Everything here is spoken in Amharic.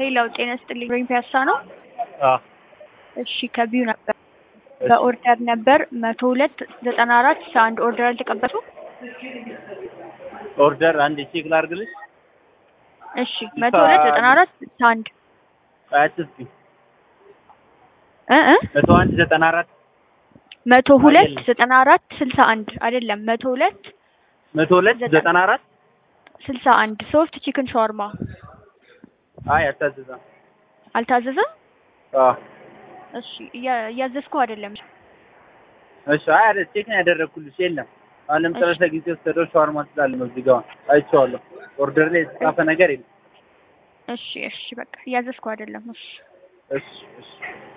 ሄላው ጤና ይስጥልኝ ወይም ፒያሳ ነው። አዎ እሺ ከቢዩ ነበር በኦርደር ነበር መቶ ሁለት ዘጠና አራት አንድ ኦርደር አልተቀበሉ። ኦርደር አንድ ቼክ ላድርግልሽ። እሺ መቶ ሁለት ዘጠና አራት አንድ አያትስኪ እ እ መቶ አንድ ዘጠና አራት መቶ ሁለት አይደለም። ዘጠና አራት ስልሳ አንድ አይደለም መቶ ሁለት መቶ ሁለት ዘጠና- ዘጠና አራት ስልሳ አንድ ሶፍት ቺክን ሻወርማ አይ አታዝዛም። አልታዘዘም። አዎ እሺ እያ- እያዘዝኩ አይደለም። እሺ አይ አይደል ቼክ ነው ያደረግኩልሽ። የለም አሁን ለምሳሌ እሺ። ጊዜ ወሰደው ሻወርማ ስላለ ነው እዚህ ጋር አይቼዋለሁ። ኦርደር ላይ የተጻፈ ነገር የለም። እሺ እሺ በቃ እያዘዝኩ አይደለም። እሺ እሺ እሺ